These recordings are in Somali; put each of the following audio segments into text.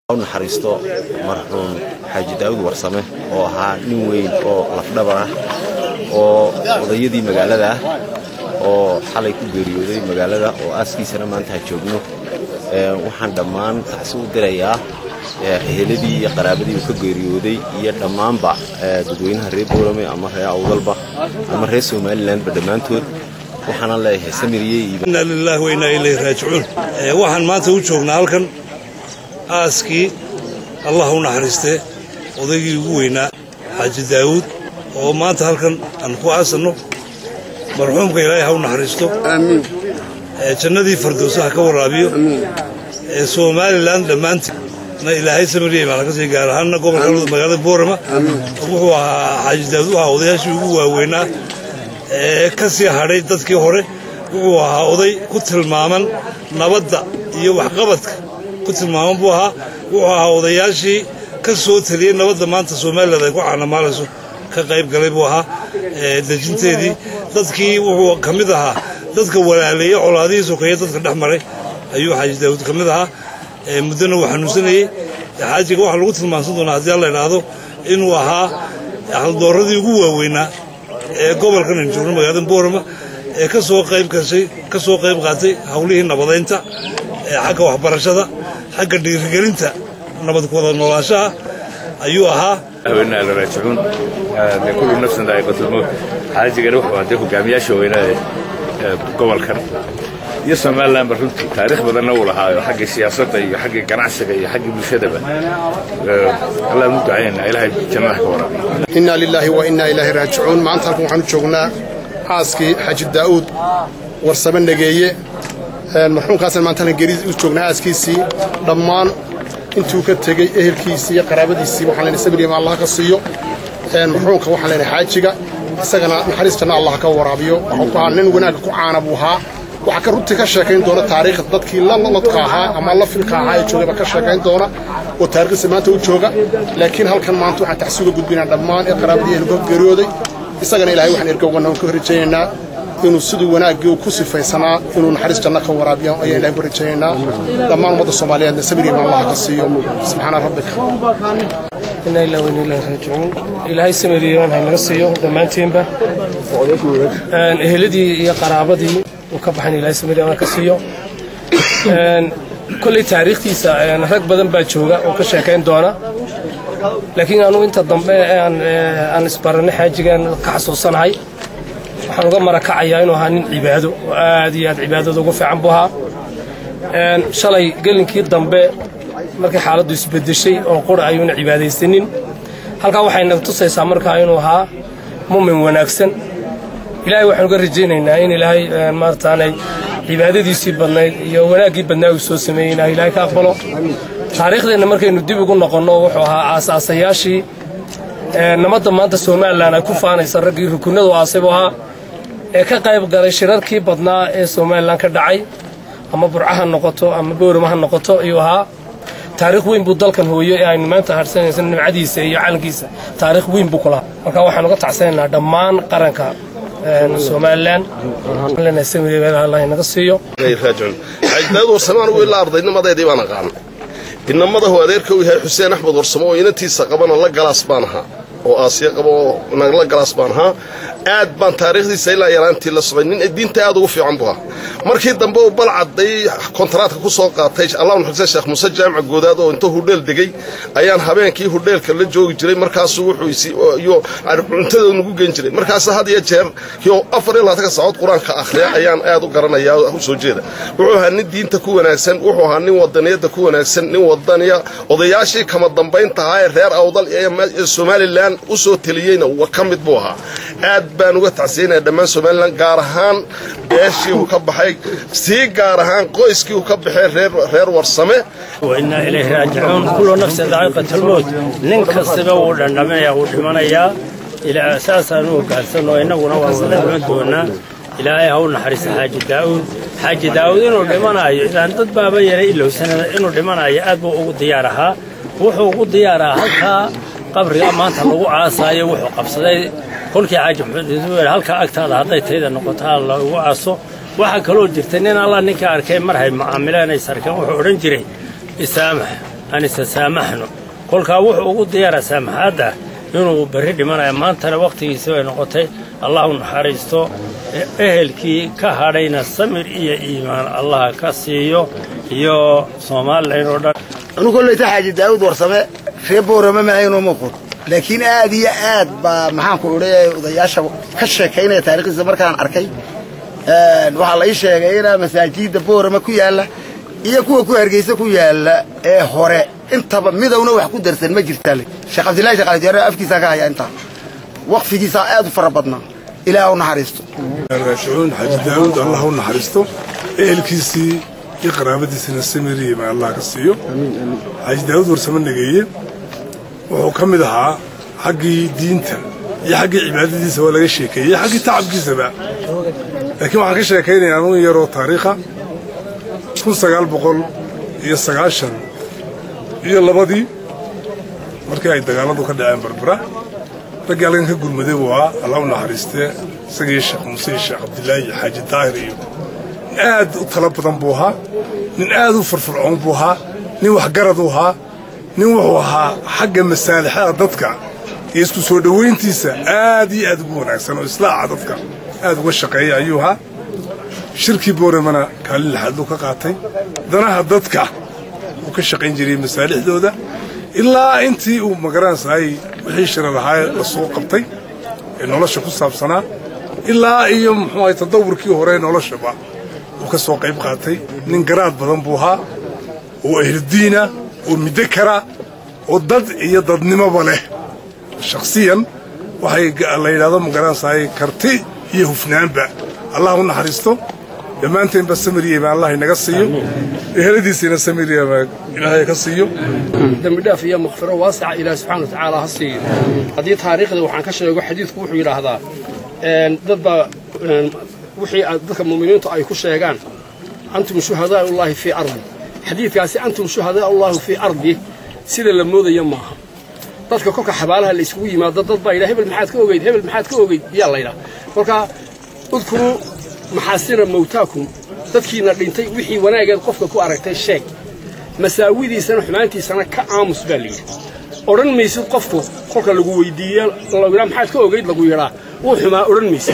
u naxariisto marxuum xaaji daawud warsame oo ahaa nin weyn oo lafdhabar ah oo odayadii magaalada ah oo xalay ku geeriyooday magaalada oo aaskiisana maanta ha joogno waxaan dhammaan tacsi u dirayaa eheladii iyo qaraabadii uu ka geeriyooday iyo dhammaanba dadweynaha reer boorame ama reer awdalba ama reer somalilanba dhammaantood waxaana leeyahay samiriyey inna lillahi wa inna ilayhi raajicuun waxaan maanta u joognaa halkan aaskii allah u naxariistee odaygii ugu weynaa xaaji daawuud oo maanta halkan aan ku aasanno marxuumka ilaahay ha u naxariisto jannadii fardowsa ha ka waraabiyo somalilan dhammaantii na ilaahay samariyey baa laga sii gaar ahaanna gobolka magaalada boorama wuxuu ahaa xaaji daawuud u ahaa odayaashii ugu waaweynaa ee ka sii hadhay dadkii hore wuxuu ahaa oday ku tilmaaman nabadda iyo waxqabadka ku tilmaaman buu ahaa wuxuu ahaa odayaashii ka soo teliyey nabadda maanta somalilan ay ku caanamaalayso ka qayb galay buu ahaa dejinteedii dadkii wuxuu ka mid ahaa dadka walaaleeyey colaadihii sokeeye dadka dhex maray ayuu xaaji daawuud ka mid ahaa muddona uu xanuunsanayey xaajiga waxaa lagu tilmaamsan doonaa haddii alla idhaahdo inuu ahaa haldooradii ugu waaweynaa ee gobolkan aynu joogno magaalada boorama ee ka soo qayb gashay ka soo qayb qaatay hawlihii nabadaynta ee xagga waxbarashada xagga dhiirigelinta nabad wada noolaashaha ayuu ahaa haweenaha la raajicuun dee kullu nafsin daa'iqatulmowt xaajigana wuxuu ahaa dee hogaamiyaasha weynaa ee gobolkan iyo somalilanba runtii taariikh badanna uu lahaayo xaggii siyaasadda iyo xaggii ganacsiga iyo xaggii bulshadaba allaan u ducaynaa ilaahay jannada ka waraabiyo inna lilaahi wa inna ilaahi raajicuun maanta halkan waxaan u joognaa aaskii xaaji daa'uud warsame nageeye marxuumkaasna maanta halkan geeri u joognaa aaskiisii dhammaan intuu ka tegey ehelkiisii iyo qaraabadiisii waxaan leenahay sabriyama allah ka siiyo marxuumka waxaan leenahay xaajiga isagana naxariis janna allah ka waraabiyo wuxuu ku ahaa nin wanaagga ku caana buu ahaa waxaa ka runtii ka sheekayn doona taariikhda dadkii laladka ahaa ama la filka ahaa ee joogayba ka sheekayn doona oo taarikhdiisa maanta u jooga laakiin halkan maanta waxaan tacsi uga gudbinaa dhammaan ee qaraabadii aynu ka geeriyooday isagana ilahay waxaan ergowgana ka horrajaynaynaa inuu siduu wanaaggii uu ku sifaysanaa inuu naxariis janno ka waraabiyo ayaan ilahay ku rajaynaynaa dhammaan ummadda soomaaliyeedna sabrigiima allah ka siiyo subxaana rabbika inna ilaa weyna ilahi raajicuun ilaahay samiriyean haynaga siiyo dhammaanteenba eheladii iyo qaraabadii uu ka baxan ilahay samiriyean ka siiyo kolley taariikhtiisa rag badan baa jooga oo ka sheekayn doona laakiin anugu inta dambe aan isbaranay xaajigaan ka xasuusanahay waxaan uga marakacayaa inuu ahaa nin cibaado oo aad iyo aad cibaadada ugu fiican buu ahaa shalay gelinkii dambe markii xaaladdu isbedeshay oo qura ayuuna cibaadaysanin halkaa waxay naga tusaysaa markaa inuu ahaa mumin wanaagsan ilaahay waxaan uga rajaynaynaa in ilaahay maarataanay cibaadadiisii badnayd iyo wanaaggii badnaa uu soo sameeyey inaa ilaahay ka aqbalo taariikhdeenna markaynu dib ugu noqonno wuxuu ahaa aasaasayaashii nabadda maanta somalilan ay ku faanaysa raggii rukunadu aasay buu ahaa ee ka qayb galay shirarkii badnaa ee somalilan ka dhacay ama burca ha noqoto ama boorama ha noqoto ayuu ahaa taariikh weyn buu dalkan hooyo ee aynu maanta harsanaysa nimcadiisa iyo calankiisa taariikh weyn buu ku lahaa marka waxaan uga tacsanaynaa dhammaan qaranka somalilan naga siiyo xaajdaad warsame anugu ilaa ardaynimadeedii baan aqaan inamadahu adeerka uu yahay xuseen axmed warsamo oo inantiisa qabana la galaas baan ahaa oo aasiya qaba oo nagla galaas baan ahaa aad baan taariikhdiisa ilaa yaraantii la socay nin diinta aad ugu fiican buu ahaa markii dambe uu balcadday kontaraadka ku soo qaatay allah nuxugsay sheekh muuse jaamac goodaad oo inta hudheel degay ayaan habeenkii hudheelka la joogi jiray markaasuu wuxuu cuntada nagu gen jiray markaas had iyo jeer yo afar iyo labaatanka saacood qur-aanka akhriya ayaan aad u garanayaa u soo jeeda wuxuu ahaa nin diinta ku wanaagsan wuxuu ahaa nin wadaniyadda ku wanaagsan nin wadaniya odayaashii kama dambaynta ahaa ee reer awdal ee somalilan u soo teliyeyna ka mid buu ahaa aad baan uga tacsiyanaya dhammaan somalilan gaar ahaan beeshii uu ka baxay sii gaar ahaan qoyskii uu ka baxay reer warsame wainaa ilayhi raajicuun kullu nafsin daa'iqatulmowt nin kastaba wuu dhandhaminaya wuu dhimanayaa saasaan u hoggaansanoo innaguna waa wada dhiman doonaa ilaahay ha u naxariista xaaji daa'uud xaaji daa'uud inuu dhimanayo ilaan dad baaba yaray ilowsanada inuu dhimanayo aad buu ugu diyaar ahaa wuxuu ugu diyaar ahaa halkaa qabriga maanta lagu caasaayo wuxuu qabsaday kolkii xaaji maxamed halkaa agtaada hadday tayda noqotaa lagu caaso waxaa kaloo jirta nin alla ninka arkay mar hay macaamileen ay sarkeen wuxuu odhan jiray isaamax aan isa saamaxno kolkaa wuxuu ugu diyaara saamaxaadda inuu berri dhimanaya maantana wakhtigiisi bay noqotay allah u naxariisto ehelkii ka hadhayna samir iyo iimaan allaha ka siiyo iyo somalilan oo dhan anu kollayta xaaji daawud warsame ree boorama mahayno muuqud laakiin aad iyo aad baa maxaanku idhi odayaasha ka sheekaynaya taarikhdiisa markaan arkay waxaa la ii sheegay inaa masaajidda boorama ku yaalla iyo kuwa ku hargeysa ku yaalla ee hore intaba midowna wax ku darsan ma jirtaale sheekh cabdillahi sheekh aljaare afkiisaa ka haya intaa waqfigiisaa aad u fara badnaa ilaah u naxariisto raajicuun xaaji daawud allah u naxariisto ehelkiisii iyo qaraabadiisina samiriyima allah ka siiyo xaaji daawud warsamo nageeye wuxuu ka mid ahaa xaggii diinta iyo xaggii cibaadadiisa waa laga sheekeeyey iyo xaggii tacabkiisaba laakiin waxaan ka sheekaynayaa anuu yaroo taariikha kun sagaal boqol iyo sagaashan iyo labadii markii ay dagaalladu ka dhaceen barbara raggii halkan ka gurmaday buu ahaa allah u naxariistee isagii sheekh muuse iyo sheekh cabdilaahi iyo xaaji daahir iyo nin aad u tala badan buu ahaa nin aad u firfircoon buu ahaa nin waxgarad u ahaa nin wuxuu ahaa xagga masaalixada dadka iyo isku soo dhowayntiisa aad iyo aad ugu wanaagsan oo islaaca dadka aad uga shaqeeya ayuu ahaa shirkii booramana kaalin laxaaduu ka qaatay danaha dadka uu ka shaqayn jiray masaalixdooda ilaa intii uu magaranaysaay wixii shira lahaa la soo qabtay ee nolosha ku saabsanaa ilaa iyo muxuu ahay tadawurkii hore noloshaba uu ka soo qayb qaatay nin garaad badan buu ahaa oo ahludiina oo midakara oo dad iyo dadnimoba leh shakhsiyan waxay la yidhahdo magaranaysaay karti iyo hufnaanba allah u naxariisto dhammaanteenba samiriyema allah inaga siiyo eheladiisina samiriyema ilaahay ka siiyo dembi dhaaf iyo makfiro waasica ilaahi subxaana wa tacaala ha siiyo haddii taariikhda waxaan ka sheego xadiidku wuxuu yidhaahdaa dad baa wixii dadka muuminiintu ay ku sheegaan antum shuhadaa ullaahi fii ardi xadiidkaasi antum shuhadaa ullaahi fii ardi sida la moodaya maaha dadka kolka xabaalaha la isugu yimaado dad baa yidhaha hebel maxaad ka ogeyd hebel maxaad ka ogeyd yaa la yidhaha kolkaa udkuruu maxaasina mawtaakum dadkiina dhintay wixii wanaageed qofka ku aragtay sheeg masaawidiisana xumaantiisana ka aamus baa layidhi odhan maysid qofku kolka lagu weydiiye laydhaa maxaad ka ogayd lagu yidhaa wuu xumaa odhan maysid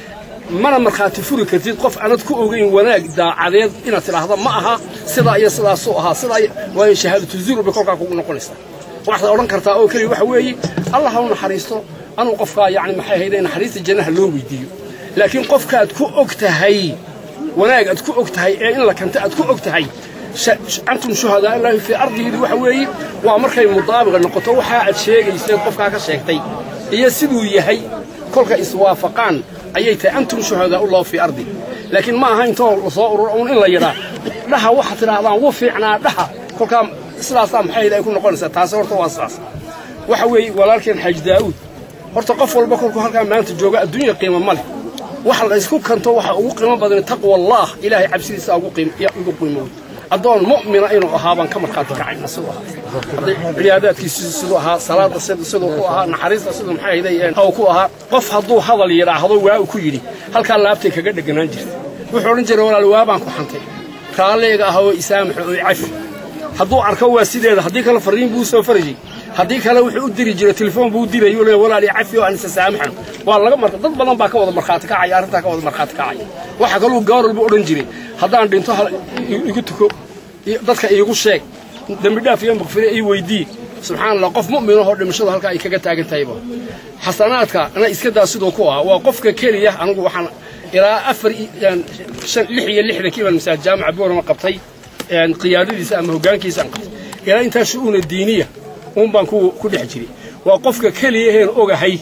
mana markhaati furi kartid qof aanad ku ogayn wanaag daacadeed inaad tidhaahda ma aha sidaa iyo sidaasuu ahaa sidaa waayo shahaadatu zuur bay kolkaa kugu noqonaysaa waxaad odhan kartaa oo keliya waxa weeye allah ha u naxariisto anuu qofkaa yacni maxay hayday naxariista jannaha loo weydiiyo laakiin qofkaaad ku og tahay wanaag aad ku og tahay ee in la kanta aad ku og tahay antum shuhadaa ilaahi fii ardihiidi waxa weeye waa markay mudaabiqa noqoto waxaa aad sheegayseed qofkaa ka sheegtay iyo siduu yahay kolka iswaafaqaan ayay tahay antum shuhadaa ullahu fii ardi laakiin ma aha intoo lasoo ururo uun in la yidhaa dhaha waxaad tidhaahdaan wuu fiicnaa dhaha kolkaa sidaasaa maxay ay ku noqonaysaa taasi horta waa sidaas waxa weeye walaalkeen xaaji daa'uud horta qof walba kolkuu halkaa maanta jooga adduunya qiimo ma leh waxa la isku kanto waxa ugu qiimo badan taqwa allah ilaahay cabsidiisa ugu qiimo ugu qiimo adoon mu'mina inuu ahaa baan ka markhaati kacayna siduu ahaa ciyaadaadkiisu siduu ahaa salaada siduu ku ahaa naxariista siduu maxay ahaydeen aw ku ahaa qof hadduu hadal yidhaahdo waa uu ku yidhi halkaa laabtay kaga dheganaan jirta wuxuu odhan jiray walaal waa baan ku xantay raalliga ah oo isaamaxo oo cafi hadduu arko waa sideeda haddii kale fariin buu soo farayay haddii kale wuxuu u diri jiray telefoon buu dirayay le walaal cafi oo aan isa saamaxan waa laga marka dad badan baa ka wada markhaati kacaya arrintaa ka wada markhaati kacaya waxa kaluu gaar walba odhan jiray haddaan dhinto igu tuko dadka iigu sheeg dembi dhaaf iyo makfire ii weydii subxaana allah qof mu'minahoo dhimashadu halkaa ay kaga taagan tahayba xasanaadka ana iska daa siduu ku ah waa qofka keliya anigu waxaan ilaa afar lix iyo lixdankii baan masaajid jaamaca boorama qabtay qiyaadadiisa ama hoggaankiisaan qabtay ilaa intaa shu'uuna diiniya uun baan ku dhex jiray waa qofka keliya heen ogahay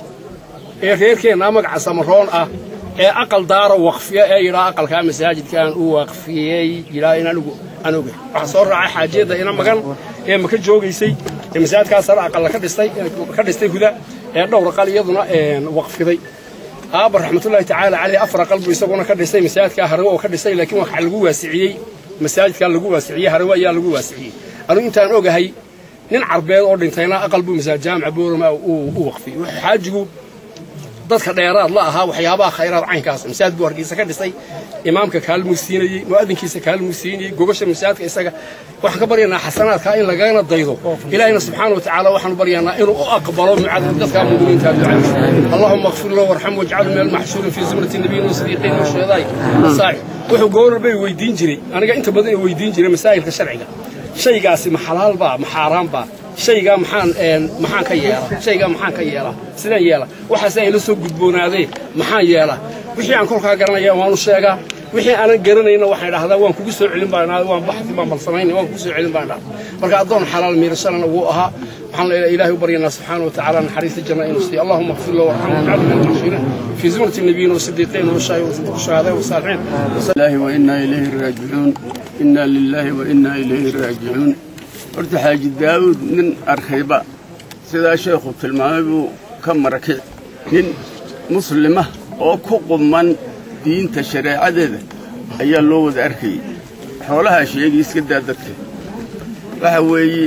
ee reerkeennaa magaca samaroon ah ee aqal daara waqfiya ee yidhaa aqalkaa masaajidkaan u waqfiyey yidhaa in anigu aan ogahay waxaa soo raacay xaajiyadda ina magan ee maka joogaysay ee masaajidkaa sare aqalla ka dhistay ka dhistay huda ee dhowr aqal iyaduna waqfiday aabba raxmatullaahi tacaala caleyh afar aqal buu isaguna ka dhistay masaajidkaa harawe oo ka dhistay laakiin waxaa lagu waasiciyey masaajidkaa lagu waasiciyey harawe ayaa lagu waasiciyey anigu intaan ogahay nin carbeed oo dhintayna aqal buu masaajid jaamica boorama u waqfiyey wuxuu xaajigu dadka dheeraad la ahaa waxyaabaha khayraad caynkaas masaajid buu hargeysa ka dhisay imaamka kaalmuu siinayey mu'adinkiisa kaalmuu siinayey gogosha masaajidka isaga waxaan ka baryanaa xasanaadka in lagana daydo ilaahina subxaana watacaala waxaanu baryanaa inuu u aqbalo mucadad dadka muminiinta ducadiisa allahuma اغfir lahu warxam wajcalu min almaxshuurin fii zumrati nabiyin wasadiiqiin washuhadaai saaci wuxuu goor bay weydiin jiray aniga inta badan weydiin jiray masaa'ilka sharciga shaygaasi ma xalaal baa ma xaaraan baa shaygaa maxaan maxaan ka yeelaa shaygaa maxaan ka yeelaa sidaan yeela waxaase ay la soo gudboonaadeen maxaan yeelaa wixii aan kolkaa garanaya waanu sheegaa wixii aanan garanayna waxaan idhahdaa waan kugu soo celin baan idhahdaa waan baxdi baan balsamayn waan kugu soo celin baan idhahdaa marka addoon xalaal miirashalana wuu ahaa waxaan leeyahay ilaahay u baryanaa subxaana watacaala naxariista janna inuu siiyo allahuma اغfir lahu warxamhu wajcalu min almaxshuuriin fii zumrati الnabiyiin والصديقين والشهداء والصالحين الله وإنا إليه راجعون إنا لله وإنا إليه راجعون horta xaaji daawuud nin arkayba sidaa sheekhu tilmaamay buu ka marakic nin muslima oo ku qumman diinta shareecadeeda ayaa loo wada arkayay xoolahaa sheegay iska daa dadka waxa weeye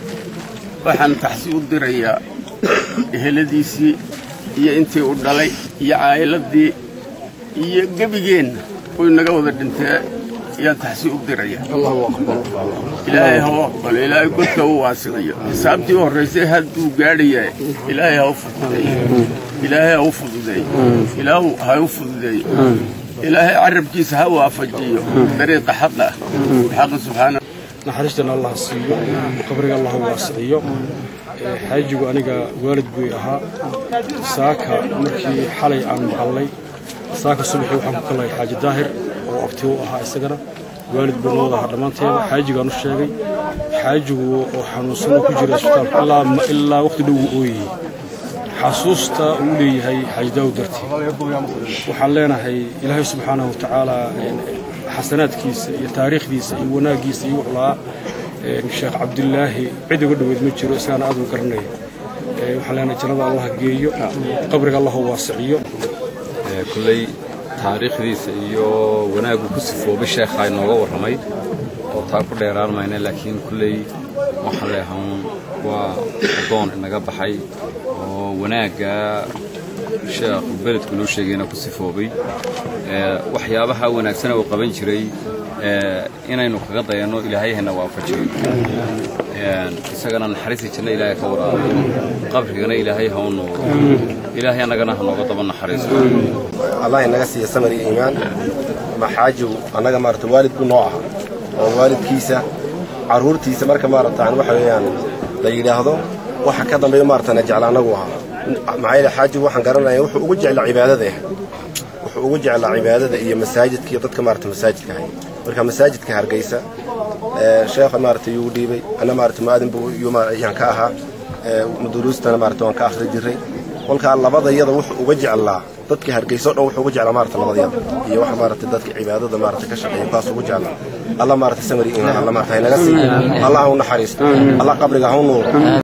waxaan taxsi u dirayaa eheladiisii iyo intii u dhalay iyo caa'iladii iyo gebigeenna kuwii naga wada dhintee ayaan taxsi u diraya ilaahay ha u aqbalo ilaahay godka u waasiqiyo xisaabtii u horraysay hadduu gaadhayaa ilaahay ha u fududeeyo ilaahay ha u fududeeyo ilaahu ha u fududeeyo ilaahay carabkiisa ha waafajiyo dariiqa xaqa xaqa subxaana naxariistana allah siiyo qabriga allah waasiciyo xaajigu aniga waalid buy ahaa saaka markii xalay aan maqalnay saaka subaxii waxaan ku kallay xaaji daahir oo abti u ahaa isagana waalid buu noo ahaa dhammaanteeda xaajigaan u sheegay xaajigu oo xanuunsan oo ku jira isbitaalka ilaa waqti dhow uu ooyayey xasuusta uu leeyahay xaaji daawud dartii waxaan leenahay ilaahay subxaanahu watacaala xasanaadkiisa iyo taariikhdiisa iyo wanaaggiisa iyo wuxuu lahaa sheekh cabdilaahi cid uga dhoweyd ma jiro isagaana aad u garanaya waxaan leenahay jannada allah geeyo qabriga allah waasiciyo kulley taariikhdiisa iyo wanaaggu ku sifoobay sheekhaa inooga warramay oo taa ku dheeraan mayna laakiin kulley waxaan leehan waa addoon inaga baxay oo wanaagga sheekhu beledku noo sheegayna ku sifoobay waxyaabaha wanaagsana uu qaban jiray inaynu kaga dayanno ilaahayhana waafajiyo isagana naxariista janna ilaahay ka waraabiyo qabrigana ilaahay ha u nuuro ilaahay annagana ha nooga daba naxariisto allah inaga siiya samar iyo iimaan maxaajigu annaga maarata waalid buu noo ahaa oo waalidkiisa carruurtiisa marka maarata waxa weeyaan la yidhaahdo waxa ka dambeeyo maaratana jecla annagu ahaa maxaa yeele xaajigu waxaan garanaya wuxuu ugu jeclaa cibaadada wuxuu ugu jeclaa cibaadada iyo masaajidka iyo dadka maarata masaajidka ahay marka masaajidka hargeysa sheekha maarata yuu dhiibay anna maarata mu'aadin buu yaan ka ahaa duruustana maarata waan ka akhri jiray kolkaa labadayada wuxuu uga jeclaa dadka hargeysa o dhan wuxuu uga jeclaa maarata labadayada iyo waxa maarata dadka cibaadada maarata ka shaqeeya kuwaas ugu jeclaa alla maarata samari iimaan alla maarata haynaga siiyo allah ha u naxariisto allah qabriga ha u nuuro